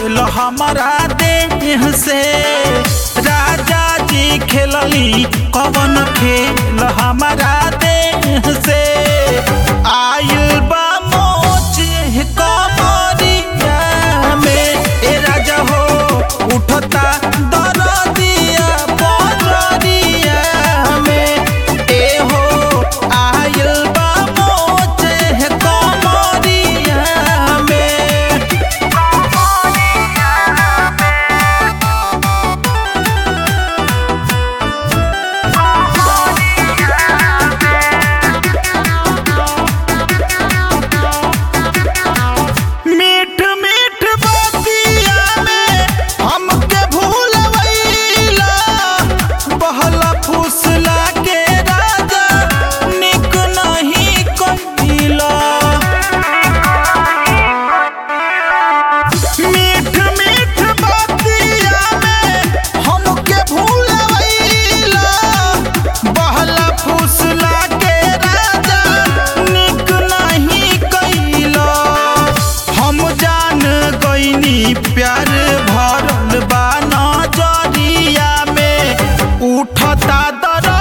खेल हमारा देह से राजा जी खेलली कवन खेल हमारा देह से आयल बा मोच कमरिया में ए राजा हो उठता दरदिया बजरिया में ए हो आयल बा मोच कमरिया में मीठ मीठ बतिया में हमके भूलवैला बहला फुसला के राजा निक नहीं कहिला मीठ मीठ बतिया में हमके भूलवैला बहला फुसला के राजा निक नहीं कइला हम जान गईनी प्यार भरल बा नजरिया में उठता दर